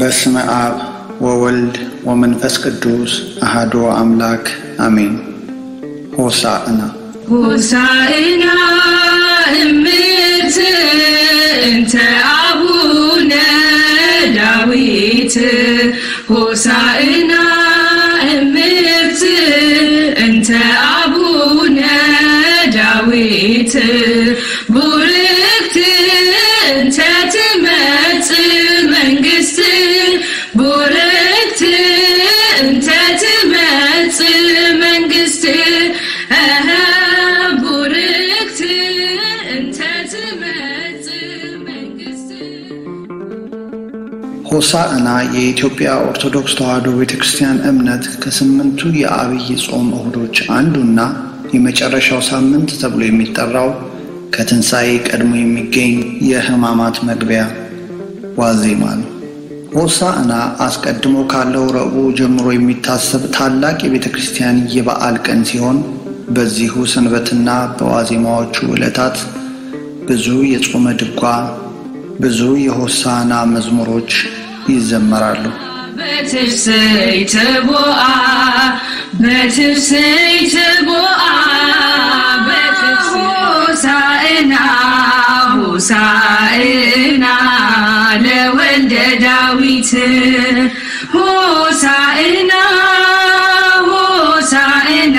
በስመ አብ ወወልድ ወመንፈስ ቅዱስ አሐዱ አምላክ አሜን። ሆሳዕና ሆሳዕና እምት እንተ አቡነ ዳዊት ሆሳዕና እምት እንተ አቡነ ዳዊት ቡርክት እንተ ትመጽእ መንግሥት ቡርክት እንተ ትመጽእ መንግሥት እኸ ቡርክት እንተ ትመጽእ መንግሥት ሆሳዕና የኢትዮጵያ ኦርቶዶክስ ተዋሕዶ ቤተ ክርስቲያን እምነት ከስምንቱ የአብይ ጾም እሁዶች አንዱና የመጨረሻው ሳምንት ተብሎ የሚጠራው ከትንሣኤ ቀድሞ የሚገኝ የሕማማት መግቢያ ዋዜማ ነው። ሆሳዕና አስቀድሞ ካለው ረቡዕ ጀምሮ የሚታሰብ ታላቅ የቤተ ክርስቲያን የበዓል ቀን ሲሆን በዚሁ ሰንበትና በዋዜማዎቹ ዕለታት ብዙ የጾመ ድጓ፣ ብዙ የሆሳዕና መዝሙሮች ይዘመራሉ። በትፍስሕት ቦአ በትፍስሕት ቦአ ሆሳዕና ሆሳዕና ለወልደ ዳዊት ሆሳዕና ሆሳዕና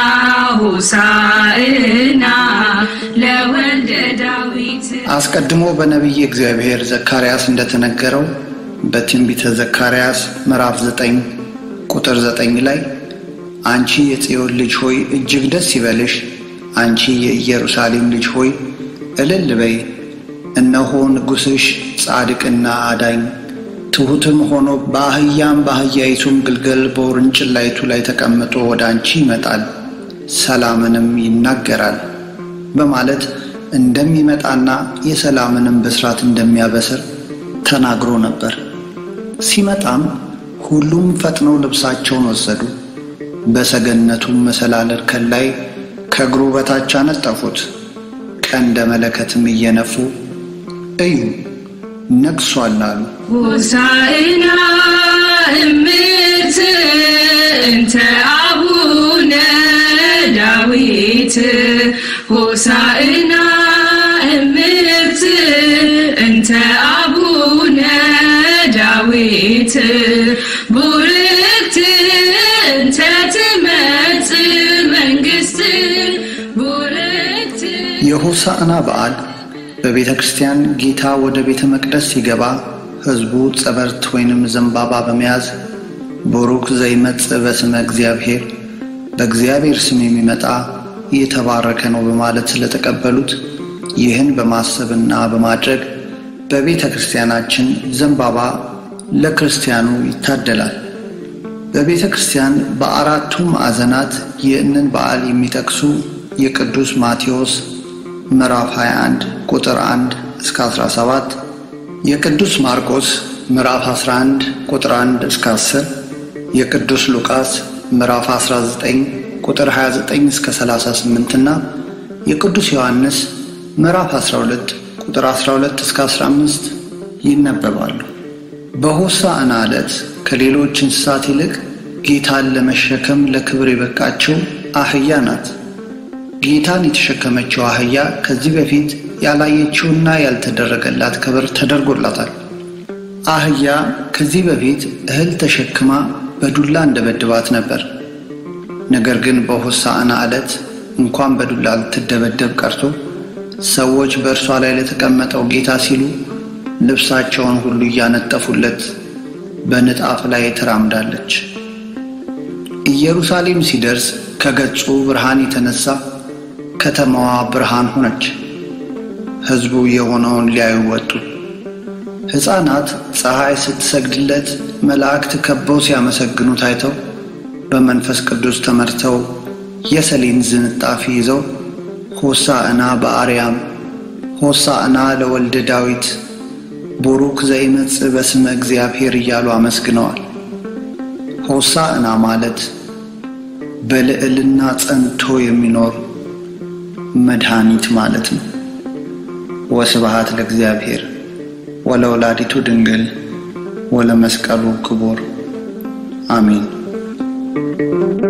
ሆሳዕና ለወልደ ዳዊት አስቀድሞ በነቢይ እግዚአብሔር ዘካርያስ እንደተነገረው በትንቢተ ዘካርያስ ምዕራፍ 9 ቁጥር 9 ላይ አንቺ የጽዮን ልጅ ሆይ እጅግ ደስ ይበልሽ፣ አንቺ የኢየሩሳሌም ልጅ ሆይ እልል በይ፣ እነሆ ንጉሥሽ ጻድቅና አዳኝ ትሑትም ሆኖ በአህያም በአህያይቱም ግልገል በውርንጭላይቱ ላይ ተቀምጦ ወደ አንቺ ይመጣል፣ ሰላምንም ይናገራል በማለት እንደሚመጣና የሰላምንም ብስራት እንደሚያበስር ተናግሮ ነበር። ሲመጣም ሁሉም ፈጥነው ልብሳቸውን ወሰዱ፣ በሰገነቱም መሰላል እርከን ላይ ከእግሩ በታች አነጠፉት። ቀንደ መለከትም እየነፉ እዩ ነግሷል አሉ። ሆሳዕና እምት እንተ አቡነ ዳዊት ሆሳዕና እምት እንተ አቡነ ዳዊት ቡርክት እንተ ትመጽእ መንግሥት ቡርክት የሆሳዕና በዓል በቤተ ክርስቲያን ጌታ ወደ ቤተ መቅደስ ሲገባ ሕዝቡ ጸበርት ወይንም ዘንባባ በመያዝ ቡሩክ ዘይመጽእ በስመ እግዚአብሔር በእግዚአብሔር ስም የሚመጣ የተባረከ ነው በማለት ስለተቀበሉት ይህን በማሰብና በማድረግ በቤተ ክርስቲያናችን ዘንባባ ለክርስቲያኑ ይታደላል። በቤተ ክርስቲያን በአራቱ ማዕዘናት ይህንን በዓል የሚጠቅሱ የቅዱስ ማቴዎስ ምዕራፍ 21 ቁጥር 1 እስከ 17፣ የቅዱስ ማርቆስ ምዕራፍ 11 ቁጥር 1 እስከ 10፣ የቅዱስ ሉቃስ ምዕራፍ 19 ቁጥር 29 እስከ 38 እና የቅዱስ ዮሐንስ ምዕራፍ 12 ቁጥር 12 እስከ 15 ይነበባሉ። በሆሳዕና ዕለት ከሌሎች እንስሳት ይልቅ ጌታን ለመሸከም ለክብር የበቃችው አህያ ናት። ጌታን የተሸከመችው አህያ ከዚህ በፊት ያላየችውና ያልተደረገላት ክብር ተደርጎላታል። አህያ ከዚህ በፊት እህል ተሸክማ በዱላ እንደበድባት ነበር። ነገር ግን በሆሳዕና ዕለት እንኳን በዱላ ልትደበደብ ቀርቶ ሰዎች በእርሷ ላይ ለተቀመጠው ጌታ ሲሉ ልብሳቸውን ሁሉ እያነጠፉለት በንጣፍ ላይ ተራምዳለች። ኢየሩሳሌም ሲደርስ ከገጹ ብርሃን የተነሳ ከተማዋ ብርሃን ሆነች። ሕዝቡ የሆነውን ሊያዩ ወጡ። ሕፃናት ፀሐይ ስትሰግድለት መላእክት ከበው ሲያመሰግኑ ታይተው በመንፈስ ቅዱስ ተመርተው የሰሌን ዝንጣፊ ይዘው ሆሳዕና በአርያም ሆሳዕና ለወልደ ዳዊት ቡሩክ ዘይመጽእ በስመ እግዚአብሔር እያሉ አመስግነዋል። ሆሳዕና ማለት በልዕልና ጸንቶ የሚኖር መድኃኒት ማለት ነው። ወስብሐት ለእግዚአብሔር ወለወላዲቱ ድንግል ወለመስቀሉ ክቡር አሜን።